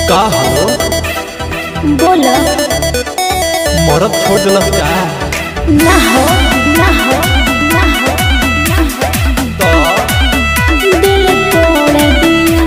का हो बोल मरद छोड़ दिलस का ना हो ना हो ना हो ना हो तो दिल तोड़ दिया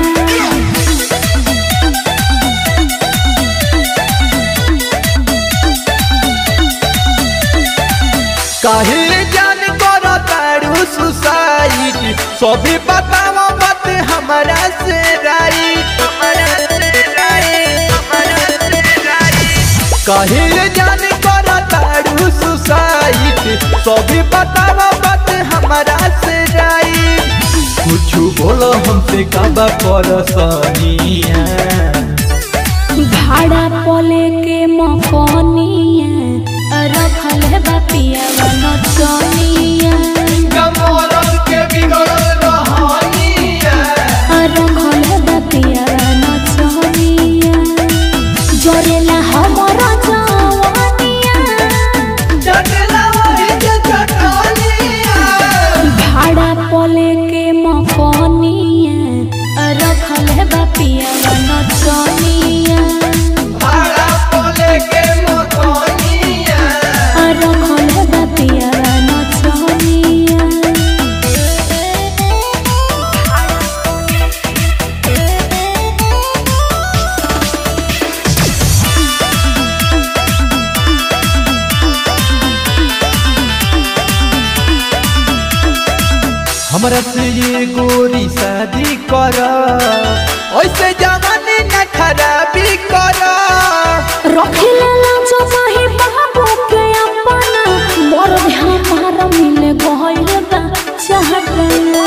काहे जान करो तारू सुसाइड सभी बतावा मत हमरा से राइट हमरा से राइट हमरा से राइट काहे जान करो तारू सुसाइड सभी बतावा मत हमरा से राइट कुछ बोलो हमसे काबा परसनिया भाड़ा पले के मकनिया रखल है बापिया नचनिया कमरल के बिगड़ल रहनिया रखल है बापिया नचनिया जरेला हमर जवानिया चटला वही के चटनिया भाड़ा पले के मकनिया रखल है बापिया नचनिया भाड़ा पले के मकनिया रखल है बापिया नचनिया हमरा से ये गोरी शादी कर ऐसे जमाने न खराबी कर रखिले लाजो माही बाबू के अपना मोर हमार मिले गइल बा चाहत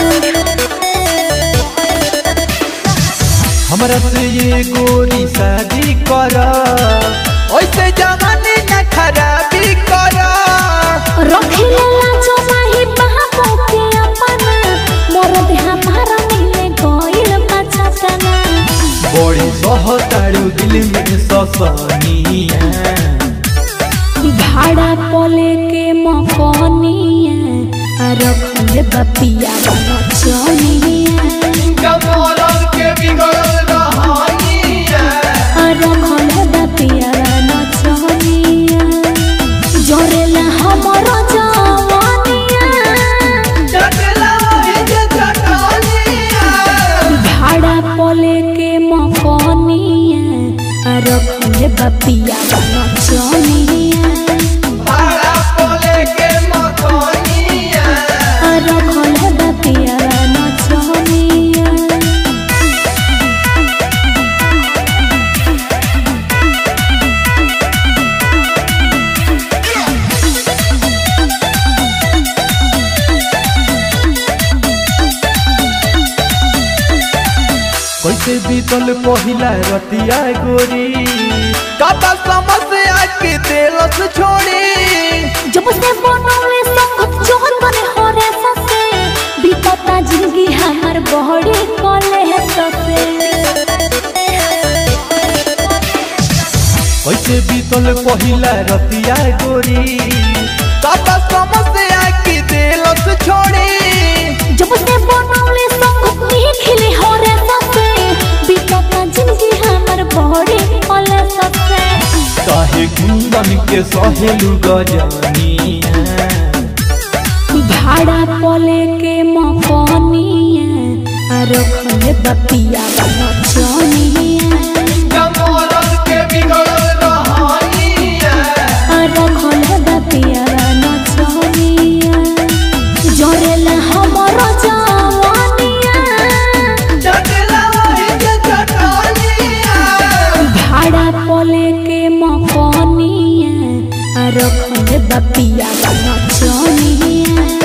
हमरा से ये गोरी शादी कर ऐसे जमाने न खराबी कर रखिले लाजो माही बाबू के अपना मोर हमार मिले गइल बा चाहत बड़ी सहतारू दिल में ससनिया भाड़ा पले के मकनिया रखले बपिया नचनिया कमरल के बिगड़ल रहनिया रखल बपिया नचनिया जरेला हमर जवानिया चटला वही के चटनिया भाड़ा पले के मकनिया रखले बपिया नचनिया भाड़ा पले के मकनिया रखल बपिया नचनिया कैसे बीतल पहिला रतिया गोरी काता समस्या के दिलस छोड़ी जब से बनौले संगत जोहर बने होरे ससे बीतता जिंदगी हमर बहड़ी कले है ससे कैसे बीतल पहिला रतिया गोरी काता समस्या के दिलस छोड़ी जब से बनौले संगत निखिले होरे ससे बीतता जिंदगी हमर बहड़ी कले ससे काहे कुंदन के सहेलू गजनिया भाड़ा पले के मकनिया रखले बपिया नचनिया कमरल के बिगड़ल रहनिया रखल बपिया नचनिया जरेला हमर जवानिया चटला वही के चटनिया भाड़ा पले के मकनिया रखल बपिया नचनिया